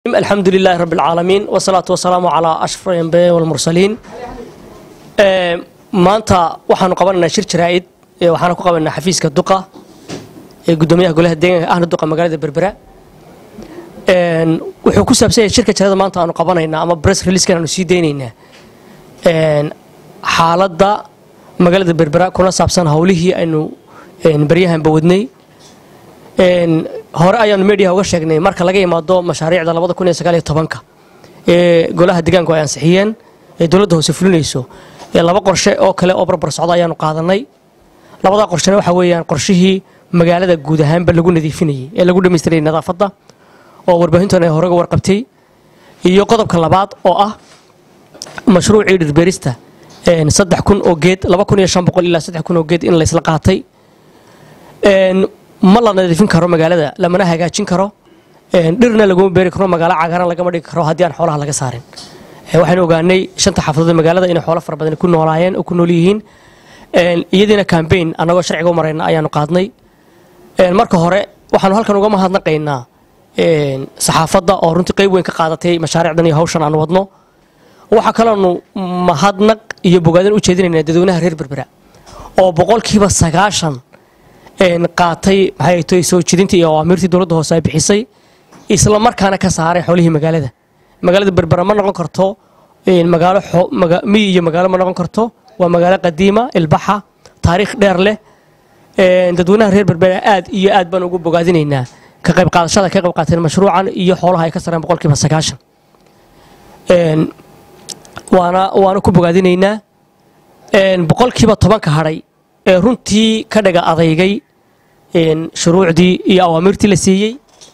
الحمد لله رب العالمين والصلاة والسلام على أشرف الأنبياء والمرسلين maanta waxaanu qabanaynaa shir jaraa'id waxaana ku qabanaynaa xafiiska duqa ee gudoomiyaha golaha deegaanka ahna duqa magaalada berbera wuxuu ku saabsan yahay shirka jarada maanta aanu qabanaynaa ama press releasekan aanu sii daynaynaa xaaladda magaalada berbera kuna saabsan howlihii aynu baryahanba wadnay hore ayaanu mediaha uga sheegnay marka laga imaado mashaariicda labada kun iyo sagaal iyo tobanka ee golaha deegaanku ay ansixiyeen ee dowladda hoose fulinayso laba qorshe oo kale oo barbar socda ayaanu qaadanay labadaa qorshena waxa weeyaan qorshihii magaalada guud ahaanba lagu nadiifinayay ee lagu dhammaystirayay nadaafadda oo warbaahintan ay horega warqabtay iyo qodobka labaad oo ah mashruucii dhirbeerista saddex kun oo geed laba kun iyo shan boqol ilaa saddex kun oo geed in laysla qaatay ma la nadiifin karo magaalada lamana hagaajin karo dhirna laguma beeri karo magaalo cagaaran lagama dhigi karo haddii aan xoolaha laga saarin waxaynu ogaanay shanta xaafadood magaalada inay xoolo fara badan ku noolaayeen oo ku nool yihiin iyadiina cambaign annagoo sharciga u marayna ayaanu qaadnay marka hore waxaanu halkan uga mahadnaqaynaa saxaafadda oo runtii qayb weyn ka qaadatay mashaariicdan iyo hawshan aanu wadno waxaa kaloonu mahadnaq iyo bogaadin u jeedinaynaa dadweynaha reer berbera oo boqolkiiba sagaashan qaatay maxay tahay soo jidinta iyo awaamiirtii dowladda hoose ay bixisay isla markaana ka saaray xoolihii magaalada magaalada berbera ma noqon karto magaalo miyi iyo magaalo ma noqon karto waa magaalo qadiima ilbaxa taariikh dheer leh dadweynaha reer berbera aad iyo aad baan ugu bogaadinaynaa ka qayb qaadashada ka qayb qaateen mashruucan iyo xoolaha ay ka sareen boqolkiiba sagaashan waana waana ku bogaadinaynaa boqolkiiba tobanka hadhay ee runtii ka dhaga adaygay shuruucdii iyo awaamiirtii la siiyey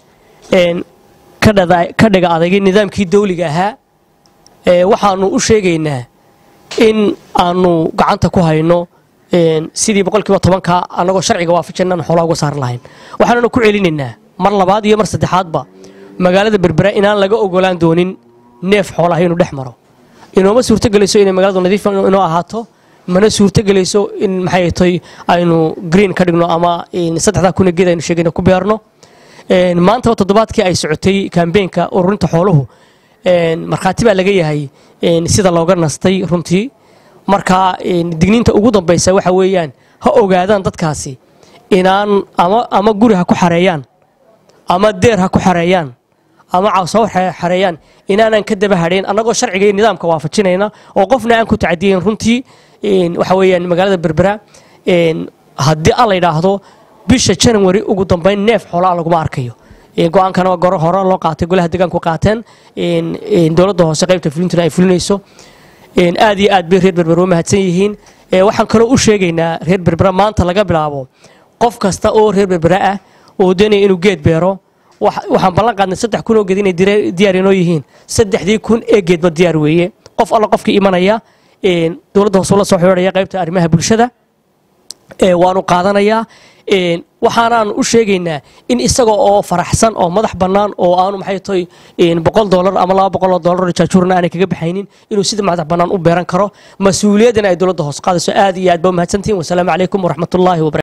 ka dhaga adaygay nidaamkii dawliga ahaa waxaanu u sheegaynaa in aanu gacanta ku hayno sidii boqolkiiba tobanka annagoo sharciga waafajinaan xoolaha uga saari lahayn waxaanuna ku celinaynaa mar labaad iyo mar saddexaadba magaalada berbera inaan laga ogolaan doonin neef xoolaha inuu dhex maro inooma suurtogelayso inay magaaladu nadiif inoo ahaato mana suurtogelayso in maxay tay aynu green ka dhigno ama saddexdaa kuna geed aynu sheegayno ku beerno maantaba toddobaadkii ay socotay kambeenka ururinta xooluhu markhaati baa laga yahay sida looga nastay runtii marka digniinta ugu dambaysa waxa weeyaan ha ogaadaan dadkaasi inaan ama guri ha ku xareeyaan ama deer ha ku xareeyaan ama cawsaw xareeyaan inaanan ka daba hadhayn annagoo sharciga iyo nidaamka waafajinayna oo qofna aan ku tacadiyen runtii waxa weeyaan magaalada berbera haddii alla yidhaahdo bisha janawari ugu dambayn neef xoolaa laguma arkayo go-aankana waa goro hore loo qaatay golaha deegaanku qaateen dowladda hoose qaybta fulintuna ay fulinayso aad iyo aad bay reer berber u mahadsan yihiin waxaan kaloo u sheegaynaa reer berbera maanta laga bilaabo qof kasta oo reer berbera ah oo doonaya inuu geed beero waxaan ballan qaadnay saddex kun oo geed inay diyaar inoo yihiin saddexdii kun ee geedba diyaar weeye qof alla qofkii imanaya dowladda hoose la soo xidhaya qaybta arrimaha bulshada waanu qaadanayaa waxaanaan u sheegaynaa in isaga oo faraxsan oo madax bannaan oo aanu maxay tahay boqol doolar ama laba boqol oo doolar oo jaajuurna aanay kaga baxaynin inuu sida madax bannaan u beeran karo mas-uuliyaddana ay dowladda hoos qaadayso aad iyo aad ba u mahadsantihin wasalaamu calaykum waraxmatullaahi wabarakatu